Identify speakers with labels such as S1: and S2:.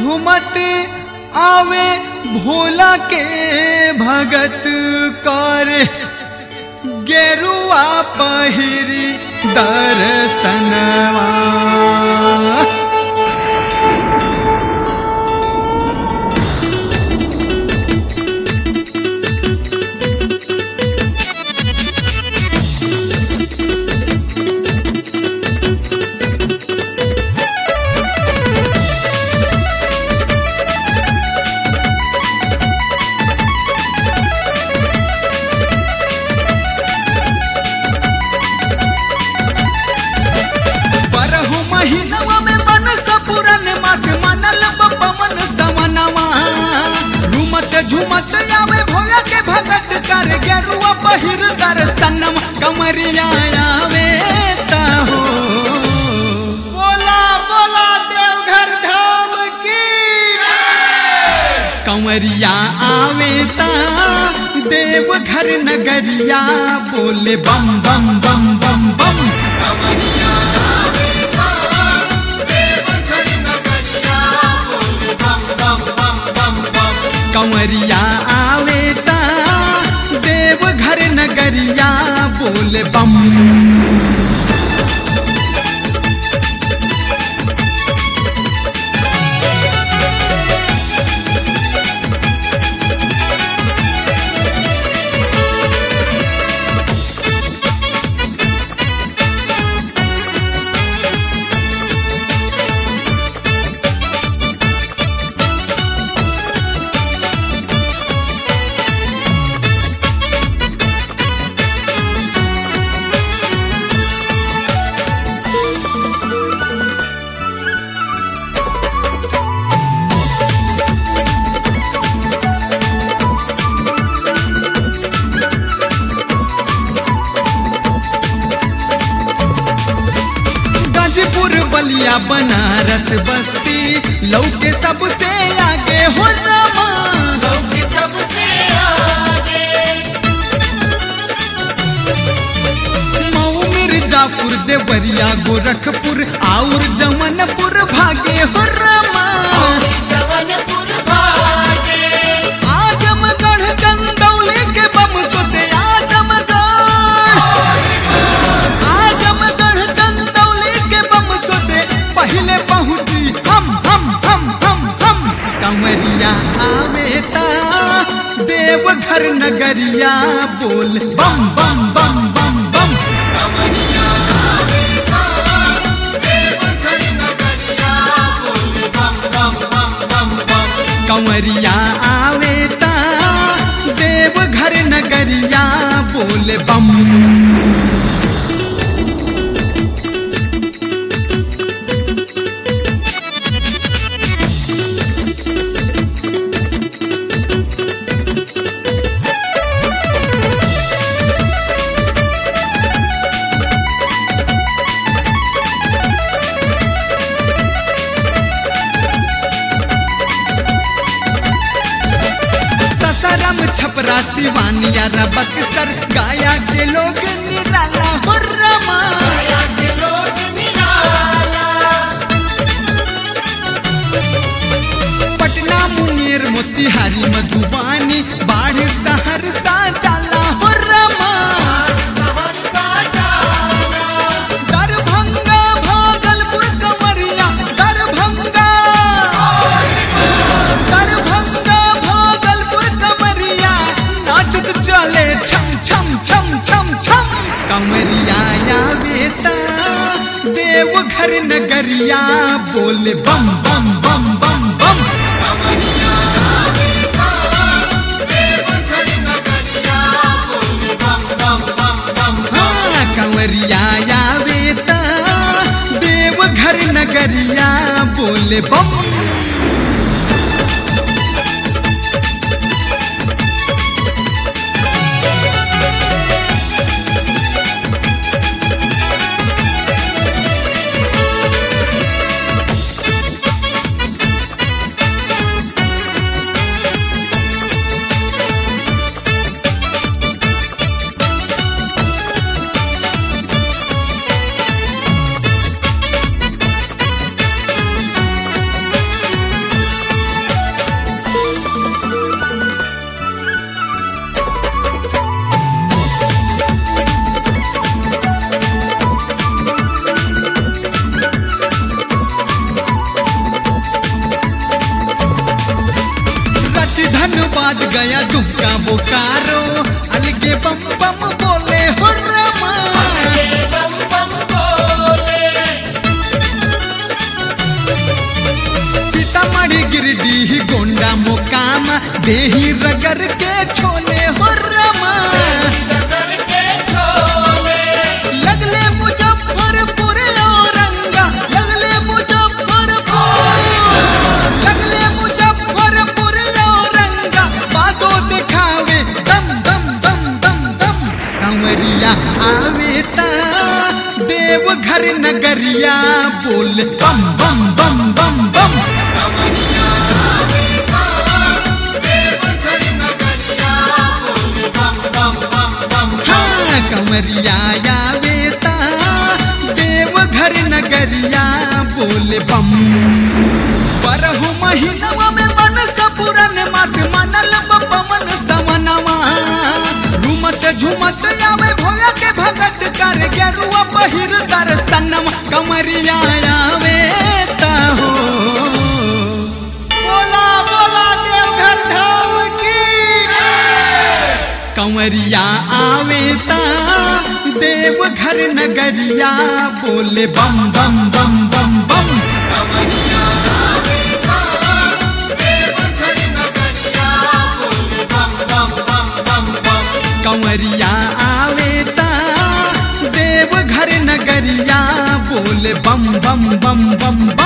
S1: झुमत आवे भोला के भगत कर गेरुआ पहिरी दर्शनवा बरहु महीनवा में मन सपुरन मास मनल पवन सवनवा झुमत झुमत आवे भोला के भगत कर गेरुआ पहिर दर्शनम कमरिया आवे हो
S2: बोला बोला देवघर धाम की
S1: कंवरिया आवे ता देव घर नगरिया बोले बम बम बम बम बम कंवरिया आवे ता देव घर नगरिया बोले बम गाजीपुर बलिया बनारस बस्ती लौके सबसे आगे हो रमा
S2: सबसे आगे
S1: मऊ मिर्जापुर देवरिया गोरखपुर और जमनपुर भागे हो रमा
S2: जवनपुर भागे
S1: आजमगढ़ चंदौली के बम सोचे आजमगढ़ आजमगढ़ चंदौली के बम सोचे पहले पहुंची हम हम हम हम हम कमरिया आवे ता देवघर नगरिया बोल बम बम बम बम बम कंवरिया आवे ता देवघर नगरिया बोल बम ससरम छपरा सिवानिया बक्सर गाया के लोग निराला हो रमा
S2: गया के लोग निराला
S1: पटना मुंगेर मोतिहारी मधुबानी बाढ़ सहरसा जाला हो रमा
S2: सहरसा जाना
S1: दरभंगा भागलपुर कमरिया दरभंगा दरभंगा भागलपुर कमरिया नाचत चले छम छम छम छम छम कमरिया आवे ता देवघर नगरिया बोले बम बम बम बम बम हाँ, कंवरिया आवे ता देवघर नगरिया बोले बम फैजाबाद गया दुबका बोकारो अलगे बम बम बोले हो रमा
S2: ये बम बम बोले
S1: सीतामढ़ी गिरडीह गोंडा मोकामा देही रगर के छोले हो रमा
S2: नगर के छोले
S1: लगले मुजफ्फरपुर औरंगा लगले मुजफ्फरपुर लगले मुजफ्फरपुर औरंगा बादो दिखावे दम दम दम दम दम कंवरिया आवे ता देवघर नगरिया बोल बम बम बम बम बम
S2: कमरिया देवघर नगरिया बोले बम बम बम बम
S1: हाँ कंवरिया आवे ता देवघर नगरिया बोल बम बरहु महीनवा में मन सपुरन मास मनल बपवन सवनवा झूमत झूमत आवे भोया के भगत कर गेरुआ पहिर दर्शनम कमरिया आवे ता हो बोला बोला देवघर धाम की कंवरिया आवे ता देवघर नगरिया बोले बम बम बम बम बम
S2: कमरिया देवघर नगरिया बोले बम बम बम बम बम
S1: कंवरिया आवे ता देवघर नगरिया बोले बम बम बम बम बम